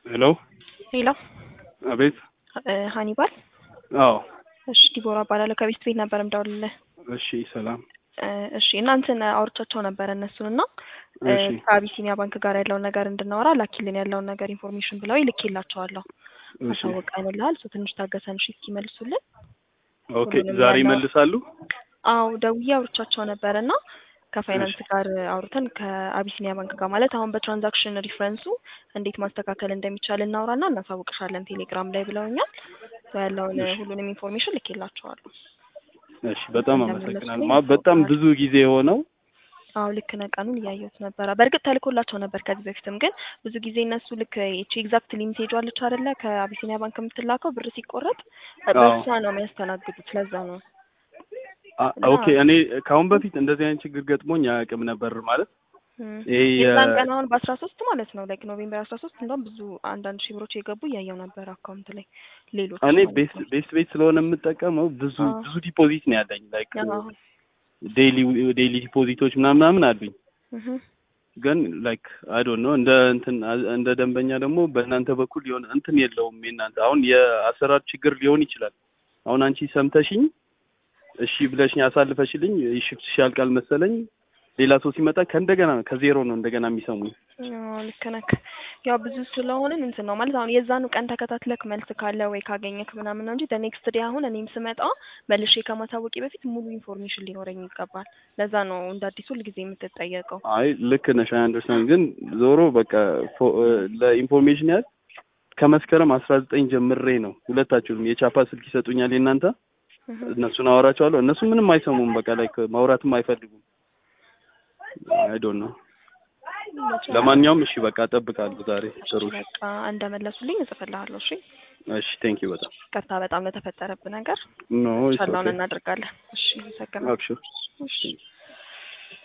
ሄሎ ሄሎ አቤት። ሀኒባል አዎ እሺ፣ ዲቦራ እባላለሁ ከቤት ቤት ነበር የምደውልልህ። እሺ፣ ሰላም። እሺ እናንተን አውርቻቸው ነበር እነሱን እና እሺ ከአቢሲኒያ ባንክ ጋር ያለውን ነገር እንድናወራ ላኪልን ያለውን ነገር ኢንፎርሜሽን ብለው ልኬላቸዋለሁ። እሺ አሳውቀንልሃል። እሱ ትንሽ ታገሰን እሺ እስኪመልሱልን። ኦኬ። ሁሉንም ዛሬ ያለው- ይመልሳሉ? አዎ ደውዬ አውርቻቸው ነበር እና ከፋይናንስ ጋር አውርተን ከአቢሲኒያ ባንክ ጋር ማለት አሁን በትራንዛክሽን ሪፍረንሱ እንዴት ማስተካከል እንደሚቻል እናውራና እናሳውቅሻለን ቴሌግራም ላይ ብለውኛል። ያለውን እሺ። ሁሉንም ኢንፎርሜሽን ልኬላቸዋለሁ። እሺ፣ በጣም እንደምንመስለኝ አመሰግናለሁ። ማ- በጣም ብዙ ጊዜ የሆነው አዎ ልክ ነህ። ቀኑን እያየሁት ነበረ። በእርግጥ ተልኮላቸው ነበር ከዚህ በፊትም ግን ብዙ ጊዜ እነሱ ልክ ይቺ ኤግዛክት ሊሚቴጅ አለች አይደለ ከአቢሲኒያ ባንክ የምትላከው ብር ሲቆረጥ በእሷ ነው የሚያስተናግዱት። ለዛ ነው አ- ኦኬ። እኔ ከአሁን በፊት እንደዚህ አይነት ችግር ገጥሞኝ አያውቅም ነበር ማለት እም። ይሄ የ- የዛን ቀን አሁን በአስራ ሶስት ማለት ነው ላይክ ኖቬምበር አስራ ሶስት እንደውም ብዙ አንዳንድ ሺህ ብሮች የገቡ እያየው ነበር አካውንት ላይ ሌሎች እኔ ማለት ቤስት ነው። ቤስት ቤት ስለሆነ የምጠቀመው ብዙ አዎ። ብዙ ዲፖዚት ነው ያለኝ ላይክ አዎ። ዴይሊ ዴይሊ ዲፖዚቶች ምናምን ምናምን አሉኝ እህ። ግን ላይክ አይ ዶንት ኖ እንደ እንትን እንደ ደንበኛ ደግሞ በእናንተ በኩል የሆነ እንትን የለውም። የእናንተ አሁን የአሰራር ችግር ሊሆን ይችላል። አሁን አንቺ ሰምተሽኝ እሺ ብለሽኝ አሳልፈሽልኝ ሽፍትሽ ያልቃል መሰለኝ ሌላ ሰው ሲመጣ ከእንደገና ከዜሮ ነው እንደገና የሚሰሙኝ። አዎ ልክ ነህ። ያው ብዙ ስለሆንን እንትን ነው ማለት አሁን የዛኑ ቀን ተከታትለክ መልስ ካለ ወይ ካገኘክ ምናምን ነው እንጂ ኔክስት ዴይ አሁን እኔም ስመጣ መልሼ ከማሳወቂ በፊት ሙሉ ኢንፎርሜሽን ሊኖረኝ ይገባል። ለዛ ነው እንደ አዲስ ሁል ጊዜ የምትጠየቀው። አይ ልክ ነሽ፣ አይ አንደርስታንድ። ግን ዞሮ በቃ ፎ- ለኢንፎርሜሽን ያህል ከመስከረም አስራ ዘጠኝ ጀምሬ ነው ሁለታችሁም የቻፓ ስልክ ይሰጡኛል የእናንተ እህ። እነሱን አወራቸዋለሁ። እነሱ ምንም አይሰሙም። በቃ ላይ ማውራትም አይፈልጉም። አይ ዶንት ኖ። ለማንኛውም እሺ በቃ እጠብቃለሁ ዛሬ። ጥሩ እሺ። በቃ እንደመለሱልኝ እጽፍልሃለሁ። እሺ እሺ ቴንክ ዩ በጣም ይቅርታ በጣም ለተፈጠረብህ ነገር ኖ ኢትስ ሻላውን ኦኬ እናደርጋለን። እሺ አመሰግናለሁ። አብሽር እሺ